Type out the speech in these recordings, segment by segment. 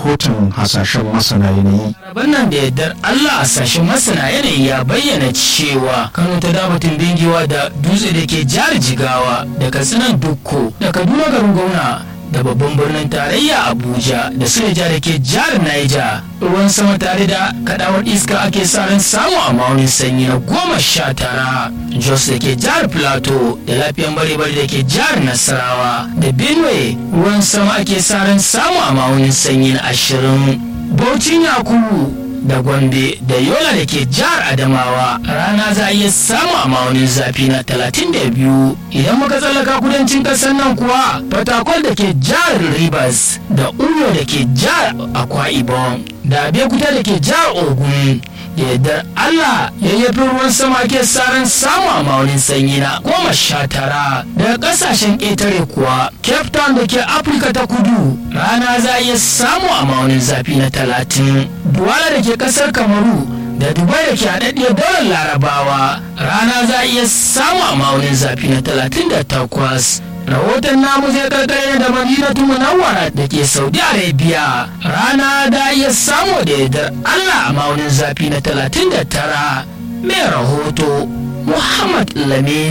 rahoton hasashen masana yanayi Rabon nan da yardar Allah a sashen masana yanayi ya bayyana cewa Kano ta dabatin bingewa da dutse da ke jihar Jigawa da Katsinan Dukko da Kaduna garin gwamna da babban birnin tarayya Abuja da Suleja da ke jihar Niger ruwan sama tare da kadawar iska ake sa ran samu a maunin sanyi na goma sha tara Jos da ke jihar Plateau da lafiyan bare-bare da ke jihar Nasarawa da Benue ruwan sama ake sa ran samu a maunin sanyi na ashirin Baucin Yakubu da Gombe da Yola da ke jihar Adamawa rana za a iya samu a ma'aunin zafi na 32 idan muka tsallaka kudancin ƙasar nan kuwa Fatakwal da ke jihar Rivers da Uyo da ke jihar Akwa Ibom da Abeokuta da ke jihar Ogun da yardar Allah yayyafin ruwan sama ke saran samu a maunin sanyi na goma sha tara daga kasashen ƙetare kuwa Cape Town da ke Afirka ta kudu rana za a iya samu a maunin zafi na talatin Duwala da ke ƙasar Kamaru da Dubai da ke haɗaɗɗiyar daular Larabawa rana za a iya samu a maunin zafi na talatin da takwas rahoton namu zai karkare da madinatu munawwara da ke saudi arabia rana da iya samu da yardar allah a maunin zafi na 39 mai rahoto muhammad lamin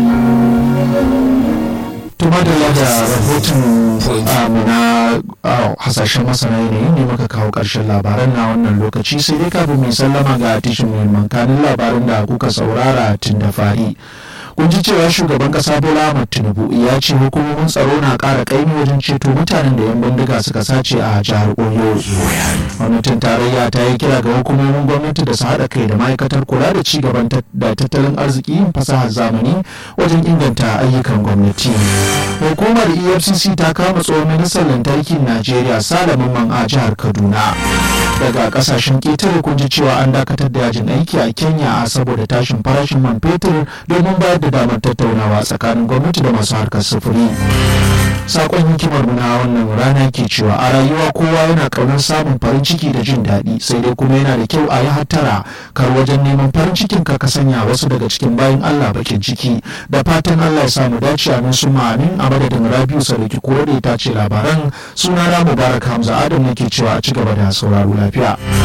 tuma da da rahoton mu na hasashen masana yanayi ne muka kawo ƙarshen labaran na wannan lokaci sai dai kafin mai sallama ga tishin muhimman kanin labaran da kuka saurara tun da fari kun ji cewa shugaban kasa bola ahmad tinubu ya ce hukumomin tsaro na ƙara ƙaimi wajen ceto mutanen da yan bindiga suka sace a jihar oyo gwamnatin tarayya ta yi kira ga hukumomin gwamnati da su haɗa kai da ma'aikatar kula da ci gaban da tattalin arziki yin fasahar zamani wajen inganta ayyukan gwamnati hukumar efcc ta kama tsohon ministan lantarkin najeriya salamin man a jihar kaduna daga kasashen ƙetare kun ji cewa an dakatar da yajin aiki a kenya saboda tashin farashin man fetur domin bayar da damar tattaunawa tsakanin gwamnati da masu harkar sufuri sakon hikimar na wannan rana ke cewa a rayuwa kowa yana ƙaunar samun farin ciki da jin daɗi sai dai kuma yana da kyau a yi hattara kar wajen neman farin cikin ka ka sanya wasu daga cikin bayan Allah bakin ciki da fatan Allah ya samu dace amin su amin a madadin Rabiu Sadauki ko da ta ce labaran suna na Mubarak Hamza Adam nake cewa a ci gaba da sauraro lafiya